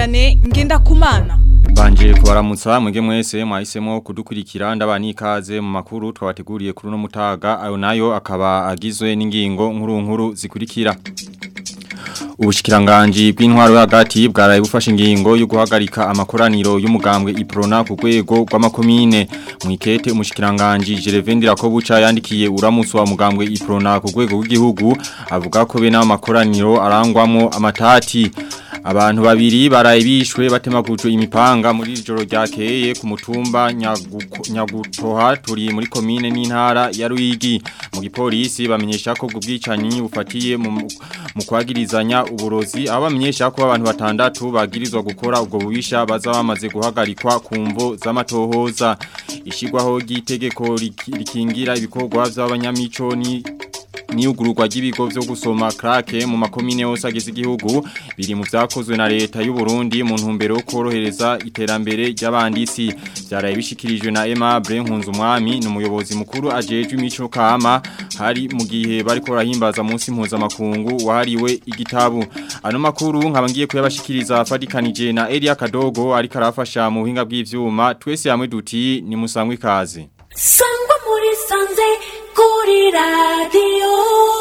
Vianney Ngendakumana Banje kubaramutsa mwege mwese mwahisemo kudukurikira ndabani ikaze mu makuru twabateguriye kuri no mutaga ayo nayo akaba agizwe n'ingingo nkuru nkuru zikurikira Ubushikiranganji bw'intwaro hagati bwaraye bufashe ingingo yo guhagarika amakoraniro y'umugambwe Iprona ku rwego rw'amakomine mu ikete umushikiranganji Gervendira ko buca yandikiye uramutse wa mugambwe Iprona ku rwego rw'igihugu avuga ko bene amakoraniro arangwamo amatati Abantu babiri baraye bishwe batemagujwe imipanga muri ijoro ryakeye ku mutumba Nyagutoha turi muri komine n'intara ya Ruyigi mu gipolisi bamenyesha ko ubwicanyi bufatiye mu mu kwagirizanya uburozi aho bamenyesha ko abantu batandatu bagirizwa gukora ubwo bubisha baza bamaze guhagarikwa ku mvo z'amatohoza ishigwaho ry'itegeko rikingira ibikorwa by'abanyamico ni niyugururwa ry'ibigo byo gusoma krake mu makomine yose agize igihugu biri mu vyakozwe na leta y'u Burundi mu ntumbero yo korohereza iterambere ry'abandisi byaraye bishikirijwe na Aimable Nkunzumwami n'umuyobozi mukuru ajejwe imico kama hari mu gihe bariko barahimbaza munsi mpuzamakungu wahariwe igitabu ano makuru nkaba ngiye kuyabashikiriza fadikanije na Elia Kadogo ariko arafasha mu buhinga bw'ivyuma twese hamwe duti ni musangwe kaze sangwa muri sanze kuri radiyo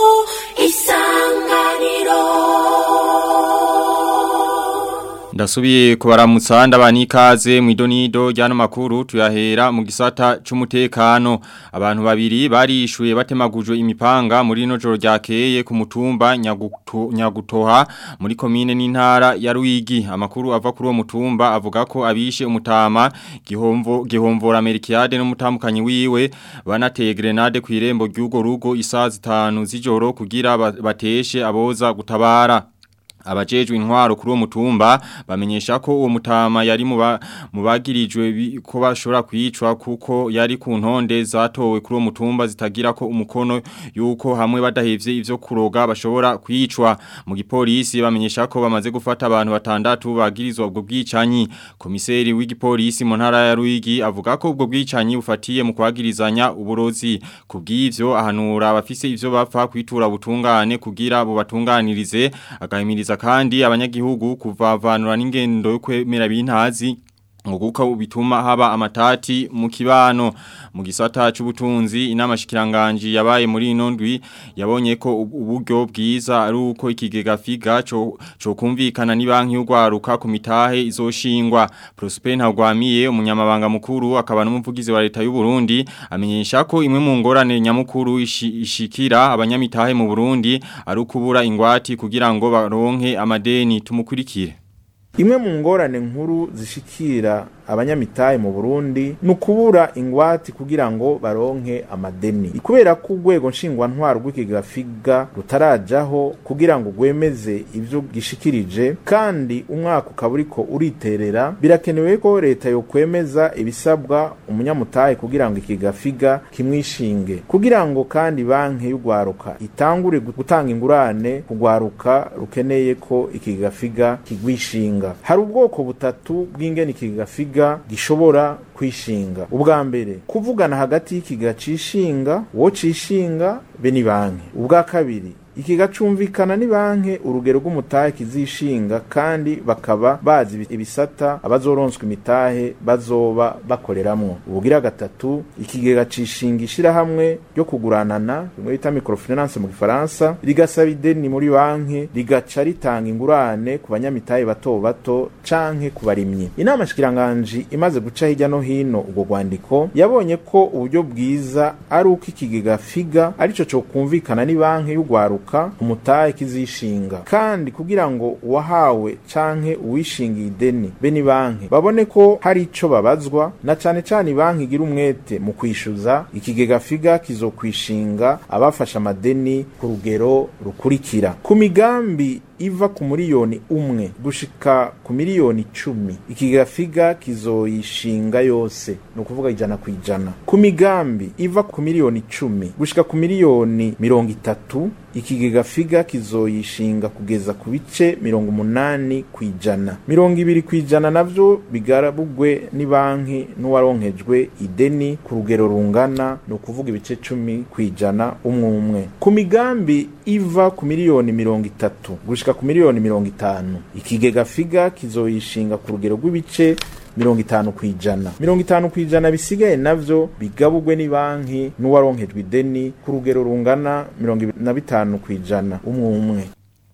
isanganiro Ndasubiye kubaramutsa ndabani ikaze mu idonido ryano makuru tuyahera mu gisata c'umutekano abantu babiri barishuye batemagujwe imipanga muri no joro ryakeye ku mutumba nyaguto, nyagutoha muri komine n'intara ya Ruigi amakuru ava kuri uwo mutumba avuga ko abishe umutama gihomvo gihomvora Amerikiade n'umutamukanyi wiwe banateye grenade ku irembo ry'ugo rugo isaha zitanu z'ijoro kugira bateshe aboza gutabara abajejwe intwaro kuri uwo mutumba bamenyesha ko uwo mutama yari mu bagirijwe ko bashobora kwicwa kuko yari ku ntonde zatowe kuri uwo mutumba zitagira ko umukono yuko hamwe badahevye ivyo kuroga bashobora kwicwa mu gipolisi bamenyesha ko bamaze gufata abantu batandatu bagirizwa ubwo bwicanyi komiseri w'igipolisi mu ntara ya Ruigi avuga ko ubwo bwicanyi bufatiye mu kwagirizanya uburozi kubw'ivyo ahanura abafise ivyo bapfa kwitura butungane kugira bo batunganirize agahimiriza kandi abanyagihugu kuvavanura n'ingendo yo kwemera bintazi ngukuka bituma haba amatati mu kibano mu gisata c'ubutunzi inama shikiranganje yabaye muri ino ndwi yabonye ko uburyo bwiza ari uko ikigega figa co co kumvikana ni banki y'ugwaruka ku mitahe izoshingwa Prosper Ntagwamiye umunyamabanga mukuru akaba n'umuvugizi wa leta y'u Burundi amenyesha ko imwe mu ngorane nyamukuru ishi, ishikira abanyamitahe mu Burundi ari ukubura ingwati kugira ngo baronke amadeni tumukurikire Imwe mu ngorane nkuru zishikira abanyamitahe mu Burundi nukubura ingwati kugira ngo baronke amadeni kubera ko urwego nshingwa ntwaro rw'ikigafiga rutarajaho kugira ngo gwemeze ivyo gishikirije kandi umwaka ukaba uriko uriterera birakenewe ko leta yo kwemeza ibisabwa umunyamutahe kugira ngo ikigafiga kimwishinge kugira ngo kandi banki y'ugwaruka itangure gutanga ingurane kugwaruka rukeneye ko ikigafiga kigwishinga hari ubwoko butatu bw'ingene ikigafiga gishobora kwishinga ubwa mbere kuvugana hagati y'ikiga cishinga wo cishinga be ni banki ubwa kabiri ikiga cumvikana ni banki urugero rw'umutahe kizishinga kandi bakaba bazi ibisata abazoronswa imitahe bazoba bakoreramwo ubugira gatatu ikigega cishinga ishirahamwe ryo kuguranana bimwe bita microfinance mu gifaransa rigasaba ideni muri banki rigaca ritanga ingurane ku banyamitahe bato bato canke ku barimyi inama shikiranganji imaze guca hirya no hino ubwo rwandiko yabonye ko uburyo bwiza ari uko ikigega figa arico co kumvikana ni banki y'ugwaruka umutahe kizishinga kandi kugira ngo uwahawe canke uwishingiye ideni be ni banki babone ko hari ico babazwa na cane cane banki igira umwete mu kwishuza ikigega figa kizokwishinga abafashe amadeni ku rugero rukurikira ku migambi iva ku miliyoni umwe gushika ku miliyoni icumi ikigega figa kizoyishinga yose ni ukuvuga ijana ku ijana ku migambi iva ku miliyoni icumi gushika ku miliyoni mirongo itatu ikigega figa kizoyishinga kugeza ku bice mirongo umunani ku ijana mirongo ibiri ku ijana navyo bigarabugwe ni banki n'uwaronkejwe ideni ku rugero rungana ni ukuvuga ibice cumi ku ijana umwe umwe ku migambi iva ku miliyoni mirongo itatu gushika gushika ku miliyoni mirongo itanu ikigega figa kizoyishinga ku rugero rw'ibice mirongo itanu kwijana mirongo itanu kwijana bisigaye navyo bigabugwe ni banki n'uwaronkejwe ideni ku rugero rungana mirongo ibiri na bitanu kwijana umwe umwe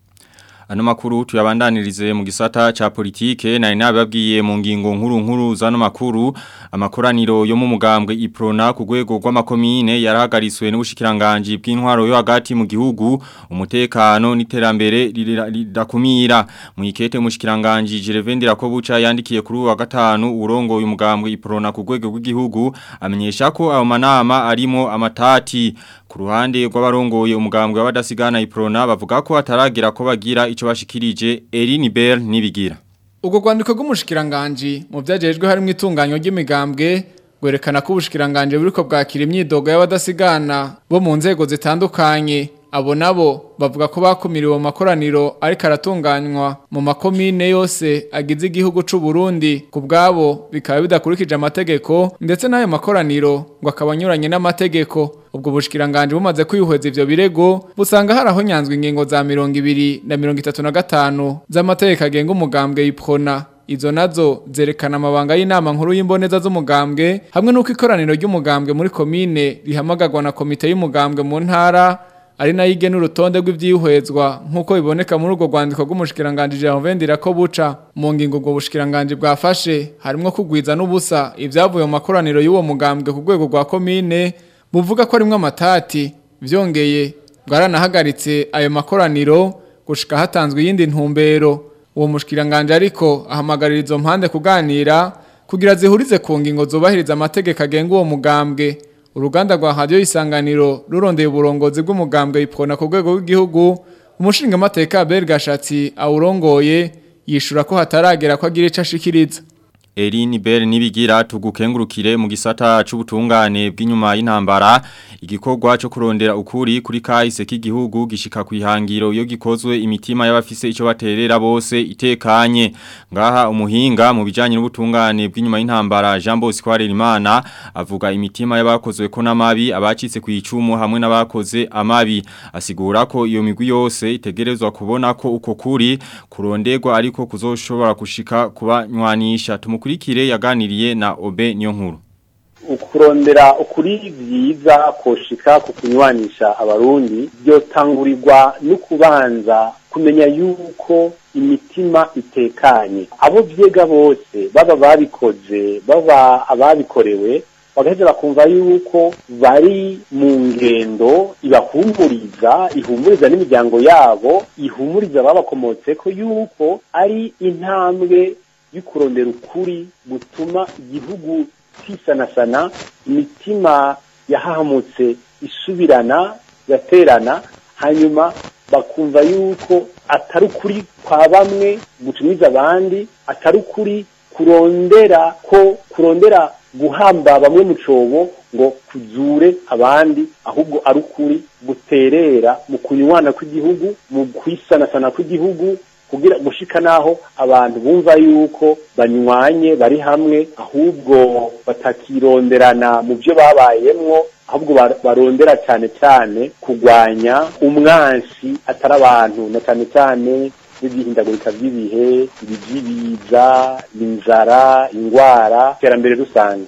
Ano makuru tuyabandanirize mu gisata cha politike na inababwiye mu ngingo nkuru nkuru zano makuru amakoraniro yo mu mugambwe iprona ku rwego rw'amakomine yarahagariswe n'ubushikiranganje bw'intwaro yo hagati mu gihugu umutekano n'iterambere ridakumira mu ikete umushikiranganje Jerevendira ko buca yandikiye kuri wa gatanu urongo uyu mugambwe iprona ku rwego rw'igihugu amenyesha ko ayo manama arimo amatati ku ruhande rw'abarongoye umugambwe w'abadasigana iprona bavuga ko ataragira ko bagira ico bashikirije Eline Bell nibigira Ugo rwandiko rw'umushikiranganje mu byagejwe harimo itunganyo ry'imigambwe gwerekana ko ubushikiranganje buriko bwakira imyidogo y'abadasigana bo mu nzego zitandukanye abo nabo bavuga ko bakumiriwe mu makoraniro ariko aratunganywa mu makomine yose agize igihugu c'u Burundi ku bwabo bikaba bidakurikije amategeko ndetse n'ayo makoraniro ngo akaba anyuranye n'amategeko ubwo bushikiranganje bumaze kwihweza ivyo birego busanga haraho nyanzwe ingingo za mirongo ibiri na mirongo itatu na gatanu z'amategeko agenga umugambwe y'iprona Izo nazo zerekana amabanga y'inama nkuru y'imboneza z'umugambwe hamwe n'uko ikoraniro ry'umugambwe muri komine rihamagarwa na komite y'umugambwe mu ntara ari nayo igena urutonde rw'ibyihwezwa nk'uko biboneka muri urwo rwandiko rw'umushikiranganje Jean ko buca mu ngingo ubwo bushikiranganje bwafashe harimo kugwiza n'ubusa ibyavuye mu makoraniro y'uwo mugambwe ku rwego rwa komine buvuga ko arimwo amatati byongeye bwaranahagaritse ayo makoraniro gushika hatanzwe iyindi ntumbero uwo mushikiranganje ariko ahamagarira izo mpande kuganira kugira zihurize ku ngingo zubahiriza amategeko agenga uwo mugambwe uruganda rwa radio isanganiro rurondeye uburongozi bw'umugambwe ipfona ku rwego rw'igihugu umushinga amateka Abel Gashatsi awurongoye yishura ko hataragera ko agira ico ashikiriza Eline Bell nibigira tugukengurukire mu gisata c'ubutungane bw'inyuma y'intambara igikorwa cyo kurondera ukuri kuri kahise k'igihugu gishika kwihangiro iyo gikozwe imitima y'abafise ico baterera bose itekanye ngaha umuhinga mu bijanye n'ubutungane bw'inyuma y'intambara Jean Bosco Harerimana avuga imitima y'abakozwe ko namabi abacitse ku icumu hamwe n'abakoze amabi asigura ko iyo migwi yose itegerezwa kubona ko uko kuri kuronderwa ariko kuzoshobora gushika kubanywanisha tumukurikire yaganiriye na Obe niyo nkuru ukurondera ukuri byiza koshika ku kunywanisha abarundi byotangurirwa no kubanza kumenya yuko imitima itekanye abo vyega bose baba babikoze baba ababikorewe bagaheza bakumva yuko bari mu ngendo ibahumuriza ihumuriza n'imiryango yabo ihumuriza babakomotseko yuko ari intambwe y'ukurondera ukuri gutuma igihugu kisanasana imitima yahahamutse isubirana yaterana hanyuma bakumva yuko atari ukuri kwa bamwe gutumiza abandi atari ukuri kurondera ko kurondera guhamba bamwe mu cobo ngo kuzure abandi ahubwo ari ukuri guterera mu kunywana kw'igihugu mu kwisanasana kw'igihugu kugira gushika naho abantu bumva yuko banywanye bari hamwe ahubwo batakironderana mu byo babayemwo ahubwo barondera cyane cyane kugwanya umwansi atari abantu na cyane cyane n'ibihindagurika by'ibihe ibijibiza inzara indwara iterambere rusange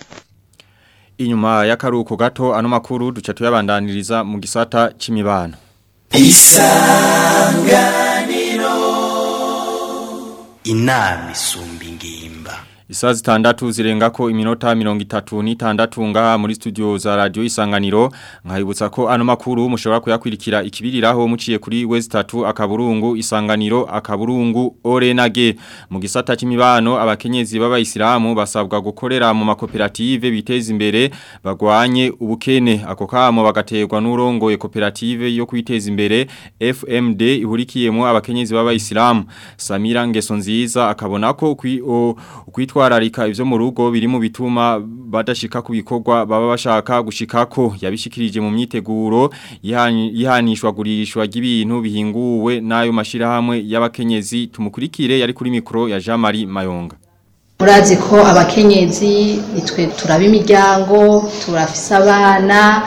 inyuma y'akaruko gato ano makuru duca tuyabandaniriza mu gisata c'imibano isanganiro inama isumba ingimba Isaa zitandatu zirenga ko iminota mirongo itatu n'itandatu ngaha muri studio za radio isanganiro nkayibutsa ko ano makuru mushobora kuyakwirikira ikibiriraho muciye kuri West 3 akaburungu isanganiro akaburungu orenage mu gisata c'imibano abakenyezi b'abayisilamu basabwa gukorera mu makoperative biteza imbere bagwanye ubukene ako kamo bagaterwa n'urongoye koperative yo kwiteza imbere FMD ihurikiyemo abakenyezi b'abayisilamu Samira Ngeso nziza akabona ko kwitwa kwitwararika ivyo mu rugo biri mu bituma badashika ku bikorwa baba bashaka gushikako yabishikirije mu myiteguro yihanishwa gurishwa ry'ibintu bihinguwe nayo mashirahamwe y'abakenyezi tumukurikire yari kuri mikro ya Jean Marie Mayonga murazi ko abakenyezi nitwe turaba imiryango turafise abana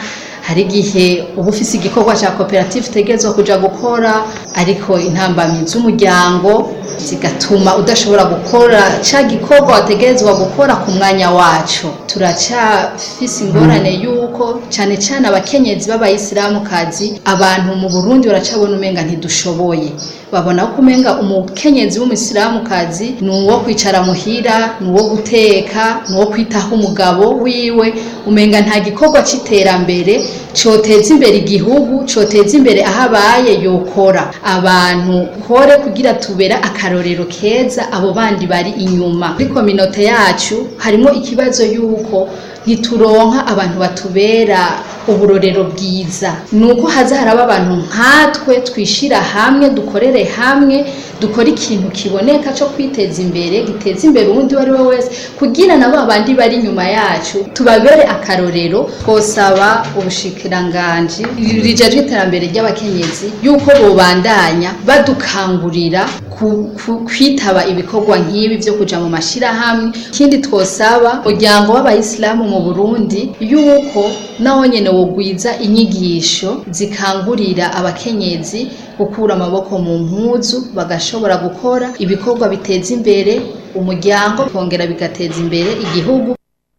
hari igihe uba ufise igikorwa cya koperative utegerezwa kuja gukora ariko intambamyi z'umuryango zigatuma udashobora gukora ca gikorwa wategerezwa gukora ku mwanya wacu turacyafise ingorane y'uko cyane cyane abakenyezi b'abayisilamukazi abantu mu burundi baracabona umenga ntidushoboye babona ko umenga umukenyezi w'umuyisilamukazi ni uwo kwicara muhira ni uwo guteka ni uwo kwitaho umugabo wiwe umenga nta gikorwa c'iterambere coteza imbere igihugu coteza imbere aho abaye yokora abantu kore kugira tubera akarorero keza abo bandi bari inyuma muri kominote yacu harimo ikibazo y'uko ntituronka abantu batubera uburorero bwiza ni uko haza haraba abantu nkatwe twishira hamwe dukorere hamwe dukora ikintu kiboneka cyo kwiteza imbere giteza imbere uwundi uwo ari we wese kugira na ba bandi bari inyuma yacu tubabere akarorero twosaba ubushikiranganji rijejwe iterambere ry'abakenyezi yuko bobandanya badukangurira ku- ku- kwitaba ibikorwa nk'ibi byo kuja mu mashirahamwe ikindi twosaba umuryango w'abayisilamu mu burundi yuko nawo nyene wogwiza inyigisho zikangurira abakenyezi gukura amaboko mu mpuzu bagashobora gukora ibikorwa biteza imbere umuryango kongera bigateza imbere igihugu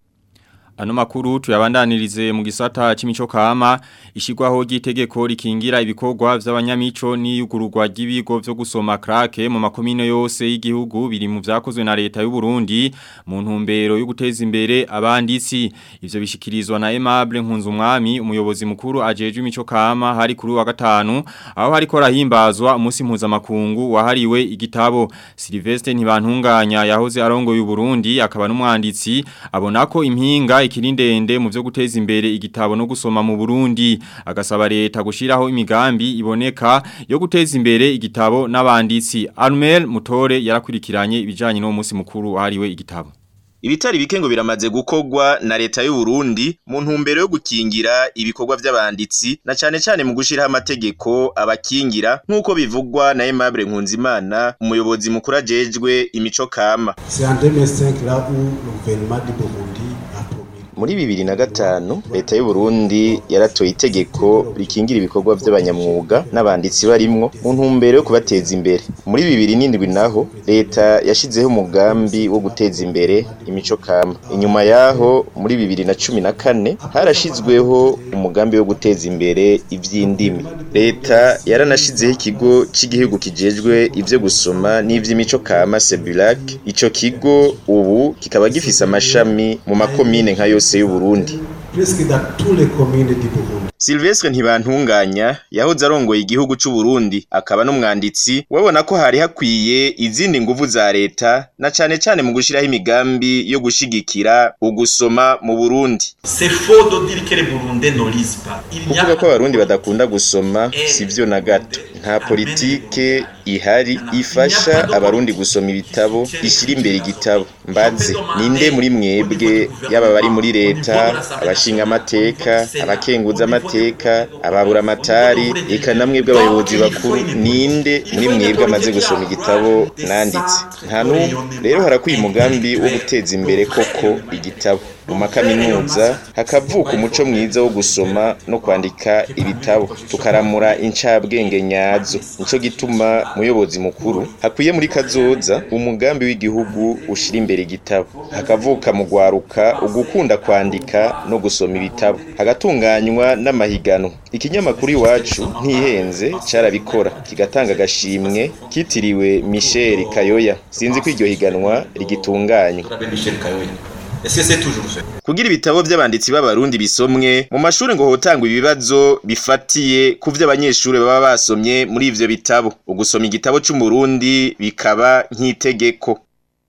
Ano makuru tuyabandanirize mu gisata c'imico kama ishigwaho ry'itegeko rikingira ibikorwa vy'abanyamico n'iyugururwa ry'ibigo vyo gusoma krake mu makomine yose y'igihugu biri mu vyakozwe na leta y'u Burundi mu ntumbero yo guteza imbere abanditsi ivyo bishikirizwa na Aimable Nkunzumwami umuyobozi mukuru ajejwe imico kama hari kuri wa gatanu aho hariko rahimbazwa umunsi mpuzamakungu wahariwe igitabo Sylvestre Ntibantunganya yahoze arongoye u Burundi akaba n'umwanditsi abona ko impinga ikiri ndende mu byo guteza imbere igitabo no gusoma mu Burundi agasaba leta gushiraho imigambi iboneka yo guteza imbere igitabo n'abanditsi Armel Mutore yarakurikiranye ibijanye no munsi mukuru wahariwe igitabo Ibitari bike ngo biramaze gukorwa na leta y'u Burundi mu ntumbero yo gukingira ibikorwa by'abanditsi na cane cane mu gushiraho amategeko abakingira nk'uko bivugwa na Aimable Nkunzimana umuyobozi mukuru ajejwe imico kama C'est en 2005 là où le gouvernement du Burundi a promis muri bibiri na gatanu leta y'u Burundi yaratoye itegeko rikingira ibikorwa by'abanyamwuga n'abanditsi barimwo mu ntumbero yo kubateza imbere muri bibiri n'indwi naho leta yashizeho umugambi wo guteza imbere imico kama inyuma yaho muri bibiri na cumi na kane harashizweho umugambi wo guteza imbere ivy'indimi leta yaranashizeho ikigo cy'igihugu kijejwe ivyo gusoma n'ivy'imico kama Sebulac ico kigo ubu kikaba gifise amashami mu makomine nka yose y'u Burundi presque dans toutes les communes du Burundi. Silvestre Ntibantunganya yahoze arongoye igihugu c'u Burundi akaba n'umwanditsi wabona ko hari hakwiye izindi nguvu za leta na cane cane mu gushiraho imigambi yo gushigikira ugusoma mu Burundi C'est faux de dire que les Burundais ne lisent pas. Il n'y a kuvuga ko abarundi badakunda gusoma sivyo na gato nta politike ihari ifasha abarundi gusoma ibitabo ishyira imbere igitabo mbaze ninde muri mwebwe yaba bari muri leta abashinga amateka abakenguza amateka ababura amatari eka namwe bw'abayobozi bakuru ninde muri mwebwe amaze gusoma igitabo nanditse nta n'umwe rero harakwiye umugambi wo guteza imbere koko igitabo mu makaminuza hakavuka umuco mwiza wo gusoma no kwandika ibitabo tukaramura incabwenge nyazo nico gituma muyobozi mukuru hakwiye muri kazoza umugambi w'igihugu ushira imbere igitabo hakavuka mu gwaruka ugukunda kwandika no gusoma ibitabo hagatunganywa n'amahiganwa ikinyamakuru iwacu ntihenze carabikora kigatanga agashimwe kitiriwe Michel Kayoya sinzi ko iryo higanwa rigitunganywa Rabbi Michel Kayoya. Est-ce que c'est toujours fait kugira ibitabo by'abanditsi b'abarundi bisomwe mu mashuri ngo hotangwa ibibazo bifatiye ku vyo abanyeshuri baba basomye muri ivyo bitabo ugusoma igitabo c'umurundi bikaba nk'itegeko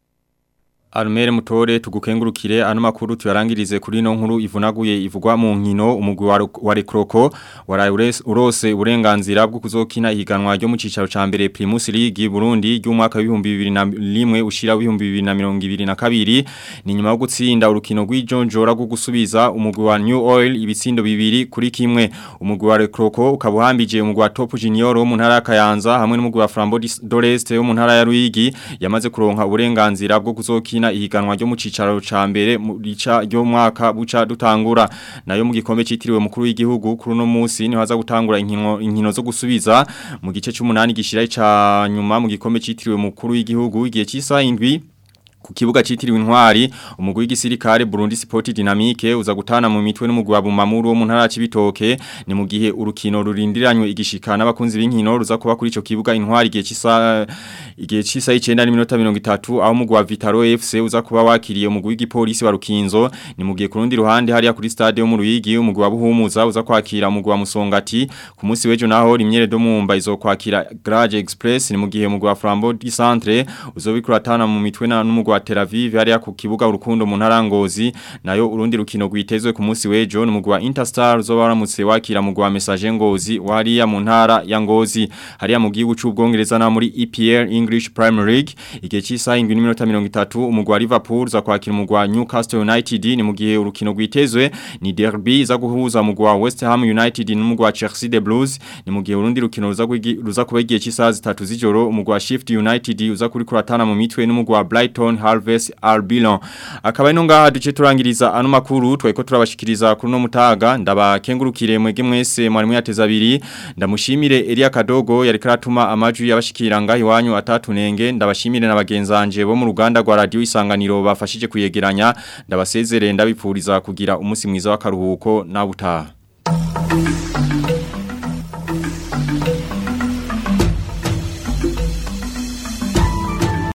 Arumere mutore tugukengurukire ano makuru tuyarangirize kuri no nkuru ivunaguye ivugwa mu nkino umugwi wa, wa Rekroko waraye ures- urose uburenganzira bwo kuzokina ihiganwa ryo mu cicaro ca mbere Primus League Burundi ry'umwaka w'ibihumbi bibiri na rimwe ushira w'ibihumbi bibiri na mirongo ibiri na kabiri ni nyuma yo gutsinda urukino rw'ijonjora rwo gusubiza umugwi wa New Oil ibitsindo bibiri kuri kimwe umugwi wa Rekroko ukabuhambije umugwi wa Top Junior wo mu ntara ya Kayanza hamwe n'umugwi wa Flambeau d'Oreste wo mu ntara ya Ruyigi yamaze kuronka uburenganzira bwo kuzokina gukina ihiganwa ryo mu cicaro ca mbere mu rica ryo mwaka buca dutangura nayo mu gikombe citiriwe mukuru w'igihugu kuri no munsi ni haza gutangura inkino inkino zo gusubiza mu gice cy'umunani gishira ica nyuma mu gikombe citiriwe mukuru w'igihugu igihe cy'isa indwi ku kibuga citiriwe intwari umugwi w'igisirikare Burundi Sport Dynamique uza gutana mu mitwe n'umugwi wa Bumamuru wo mu ntara y'Ibitoke ni mu gihe urukino rurindiranywe igishika n'abakunzi b'inkino ruza kuba kuri ico kibuga intwari igihe cisa igihe cisa 9 n'iminota 30 aho umugwi wa Vitaro FC uza kuba wakiriye umugwi w'igipolisi wa Rukinzo ni mu gihe ku rundi ruhande hariya kuri stade yo mu Ruyigi umugwi wa Buhumuza uza kwakira umugwi wa Musongati ku munsi w'ejo naho rimyere do mumba izo kwakira Garage Express ni mu gihe umugwi wa Flambeau du Centre uzobikurata mu mitwe na n'umugwi wa Tel Aviv hariya ku kibuga urukundo mu ntarangozi nayo urundi rukino rwitezwe ku munsi w'ejo n'umugwi wa Interstar uzo baramutse wakira umugwi wa Message Ngozi wariya mu ntara ya Ngozi hariya mu gihugu c'ubwongereza na muri EPL English Premier League igihe cy'isaha 30 umugwi wa Liverpool za kwakira umugwi wa Newcastle United ni mu gihe urukino rwitezwe ni derby za guhuza umugwi wa West Ham United n'umugwi wa Chelsea the Blues ni mu gihe urundi rukino ruza ruza kuba igihe cy'isaha zitatu z'ijoro umugwi wa Shift United uza kuri kuratana mu mitwe n'umugwi wa Brighton Harvest Albion akaba ino ngaha duce turangiriza ano makuru tweko turabashikiriza kuri no mutaga ndabakengurukire mwege mwese mwari mwateza abiri ndamushimire Elia Kadogo yari karatuma amajwi yabashikira ngahi wanyu atatunenge ndabashimire na bagenzanje bo mu ruganda rwa radio isanganiro bafashije kuyegeranya ndabasezere ndabipfuriza kugira umunsi mwiza w'akaruhuko na butaha